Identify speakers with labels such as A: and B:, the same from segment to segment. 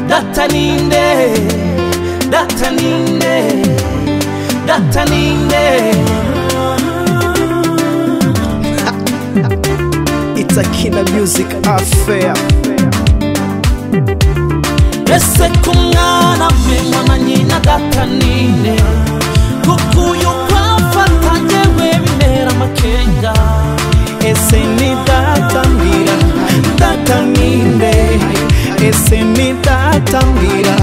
A: data ninde data ninde data ninde
B: itakina music affair
A: ese ku mwana mpenywa na nyina data ninde kuko uyu kwafata ngewe bintera amakenga
B: ese ni data mbwira data ninde ese ni data mbwira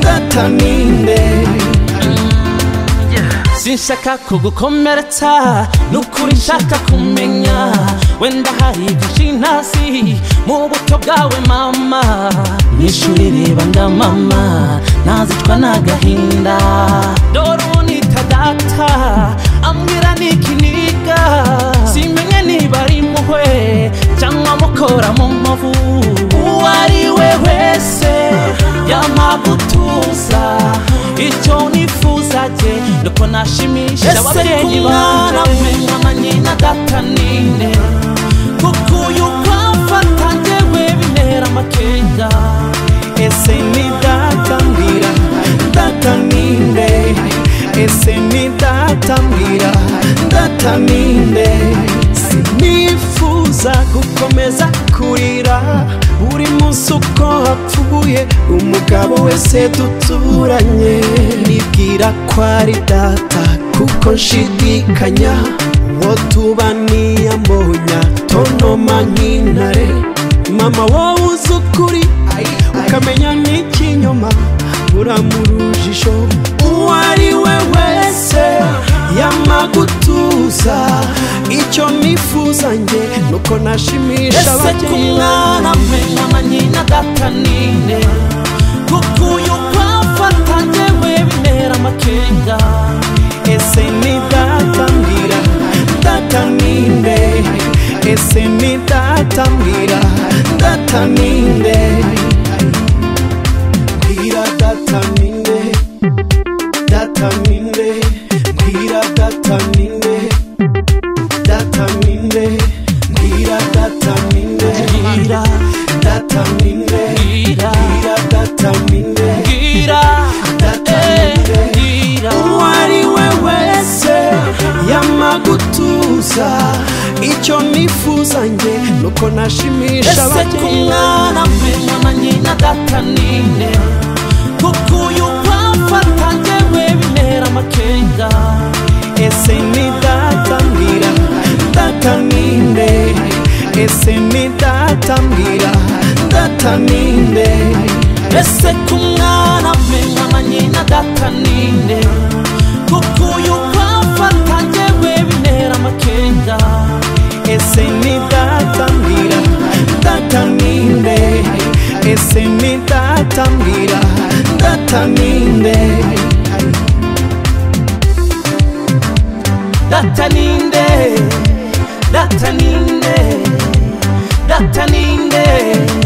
B: data ninde
A: sinshaka kugukomeretsa nukuri nshaka kumenya wenda hari byinshi ntasi mu buto bwawe mama mwishuri reba nda mama ntazitwa n'agahinda dore unita data ambwira n'ikiniga simenye niba ari muhwe cyangwa mukora mu mavu uwo ari we wese yamagutuza icyo nifuza jye nuko nashimisha ababyeyi banjye menya na nyina data ninde kuko uyu kwamfata njyewe bintera amakenga
B: ese ni data mbwira data ninde ese ni data mbwira data ninde sinifuza gukomeza kurira buri munsi uko hapfuye umugabo wese duturanye nibwira ko ari data kuko nshidikanya uwo tuba niyamonya tonoma nk'intare mama wowe uzi ukuri ukamenya n'ikinyoma uramurujisho uwo ari we wese yamagutuza icyo nifuza njye nuko nashimisha
A: ese ku mwana menya na nyina data ninde kuko uyu kwamfata njyewe bintera amakenga
B: ese ni data mbwira data ninde ese ni data mbwira data ninde mbwira data ninde data ninde mbwira data ninde data ninde mbwira data ninde
A: mbwira
B: data ninde
A: mbwira
B: mbwira data ninde
A: mbwira
B: data
A: eh,
B: ninde
A: mbwira
B: uwo ari we wese yamagutuza icyo nifuza njye nuko nashimisha
A: ese ku mwana menya na nyina data ninde kuko uyu kwamfata njyewe bintera amakenga
B: ese ni data mbwira data ninde ese ni data mbwira data ninde
A: ese ku mwana menya na nyina data ninde kuko uyu kwamfata njyewe bintera amakenga
B: ese ni data mbwira data ninde ese ni data mbwira data ninde
A: data ninde data ninde data ninde